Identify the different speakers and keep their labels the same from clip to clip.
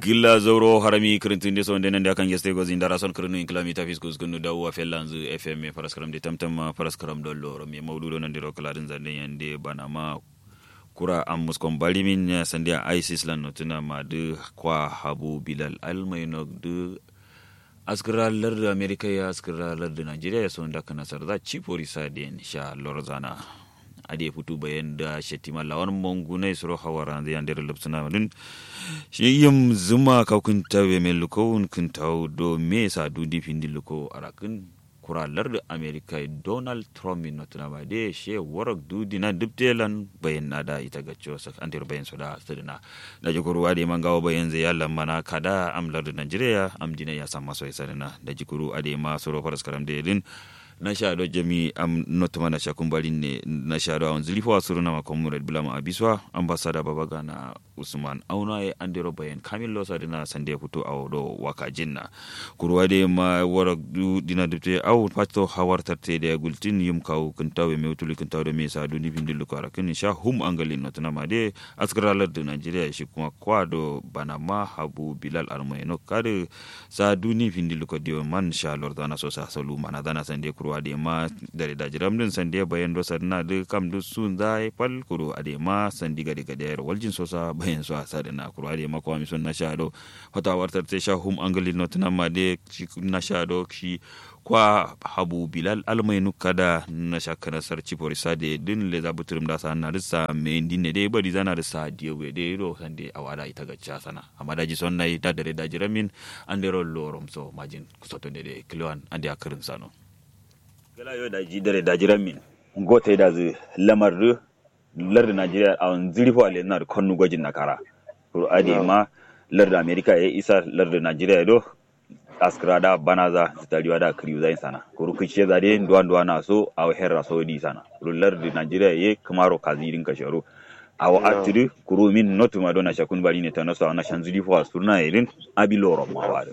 Speaker 1: gilla zoro harami kirintinde so ndenen de kan geste gozi ndara son kirinu kilomita fiskus kunu da wa fellanzu fm paraskaram de tamtam paraskaram dollo romi mawdudo nan diro kala din zande yande banama kura am muskon balimin sandia isis lan notuna ma de kwa habu bilal almayno de askira larda amerika ya askira larda nigeria ya son da kana sarda chipori sadien sha lorzana ade futu bayan da shetima lawan mongunai suro hawara da yan dare lupsuna dun shi yim zuma ka kun tawe me luko kun taw do me sa du di findi luko arakin kuralar da america donald trump min notuna ba de she warak du dina dubtelan bayan na da ita gaccio sak an dir bayan soda sirna da jikuru ade man gawo bayan zai yalla mana kada amlar da nigeria am dina ya sama so isarina da jikuru ade ma suro faras karam de din na shaɗo jami am notuma na shakun balin ne na shaɗo a wanzu lifa wasu runa makon murid bulama abiswa ambasada babaga na usman auna ya an dero bayan kamil losa dina sande fito a wado waka jinna kurwa de ma wara du dina dubte au pato hawar tarte da gultin yum kaw kuntawe me utuli kuntawe da me sa du ni bindil ko arakin sha hum angalin notuna ma de askaralar da nigeria shi kuma kwado banama habu bilal armayno kade sa du ni bindil ko dio man sha lordana so sa salu mana dana sande kuro kuro adema dare da jiram din sande bayan do sarna de kam du sun zai pal kuro adema sandi gade gade yar waljin sosa bayan so asade na kuro adema ko mi sun na shado hota wartar te sha hum angali not na ma de na shado shi kwa habu bilal almainu kada na shakana sarci porisa de din le za buturum da sa na rissa me dinne de bari zana rissa diyo we de ro sande awada ita gacca sana amma daji son nai da dare da jiramin andero lorom so majin kusoto de de kilwan ande akarin sano gala yo da jidare da jiran min gote da zu lamar ru lar Najeriya a wani zirfo ale na konnu gwajin na kara to ade ma lar da America ya isa lar da Najeriya do askra da banaza zitariwa da kriu zai sana kuru kice za de ndwa ndwa na so a herra so di sana kuru lar da Najeriya ye kamaro kazirin kasharu awo atiri kuru min notu ma dona shakun bari ne tanaso ana shanzili fo asurna irin abiloro mawada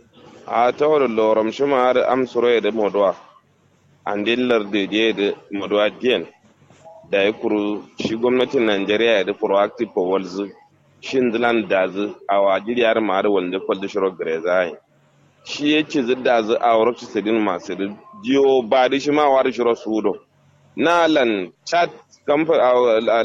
Speaker 2: a tawar loram shima har amsuro da modwa andillar da je da maduwa diyan da ya kuru shi gwamnatin Najeriya da proactive for walzu shin zilan da zu a wajiri yar ma da wanda kwalda shiro gare zai shi ya ce zidda zu a wurin sidin masu da jiyo ba da shi ma wa da shiro sudo na lan chat kamfa a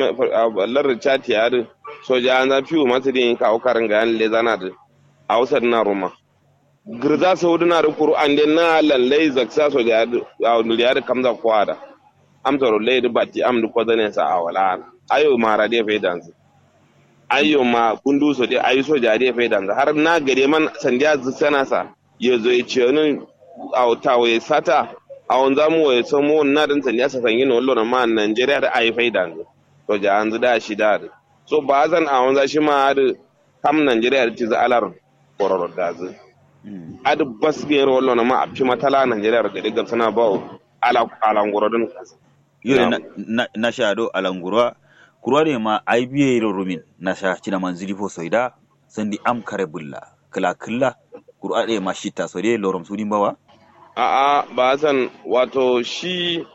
Speaker 2: lar chat ya da soja an zafi wa masu da yin kawo karin ga yan lezana da a wasar na roma girza saudi na rukuru an den na lallai zaksa so da ya da kamza kwada am toro lay da batti am du kodane sa awala ayo mara de fe danzu ayo ma kundu so de ayo so ja de fe danzu har na gare man sandiya sana sa yezo ya ce ni aw tawo sata awon zamu wa so mo na dan sandiya sa sanyi no lona ma Nigeria da ayo fe danzu to ja anzu da shi da so ba zan awon za shi ma da kam Nigeria da ci za alar kororo dazu adi basge rollo na ma abci matala Najeriya da diga sana ba ala alanguro din
Speaker 1: yore na na shado alanguro kurwa ne ma ai biye rumin na sha cina manzili fo soida sandi am kare bulla kala kala kurwa ne ma shita so dai lorom sudin bawa
Speaker 2: a a ba san wato shi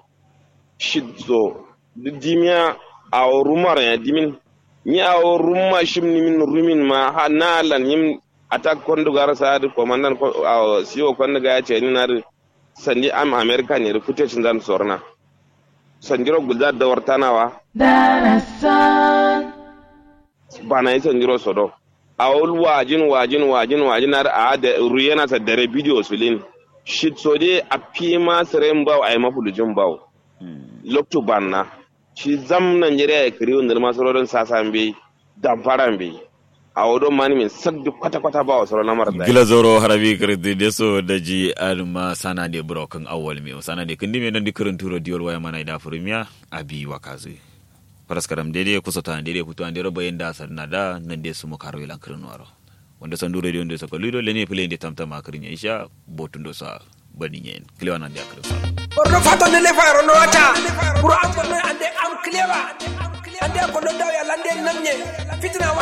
Speaker 2: shidzo dimiya a rumar ya dimin ni a rumma shimni min rumin ma ha nalan yim attack kondu gara sadi komandan siwo kondu ga ce ni nari sandi am america ne da footage zan sorna sanjiro gulda da wartanawa bana yi sanjiro sodo a wul wajin wajin wajin wajin na a da ruyena sa dare video sulin shit so de a pima seren baw ay mafulujin baw lokto banna shi zam Najeriya ya kiri wanda masarorin sasan bai damfaran bai a wadon mani min saddu kwata-kwata ba wasu na mara
Speaker 1: gila zoro harabi kirti de so da ji alma sana de broken awal mi sana de kindi me nan di kirin turo diol waya mana da furmiya abi wakazi paraskaram dede kusa ta dede putu an dero bayen da sarna da nan de sumu karo ilan kirin waro wanda san dure de wanda sako lido lene pele de tamtama kirin ya isha botun do sa bani yen kilewa nan de akirin sa
Speaker 3: borno fato ne le fayro no wata pour am ande am clewa ande ko do daw ya lande namne fitina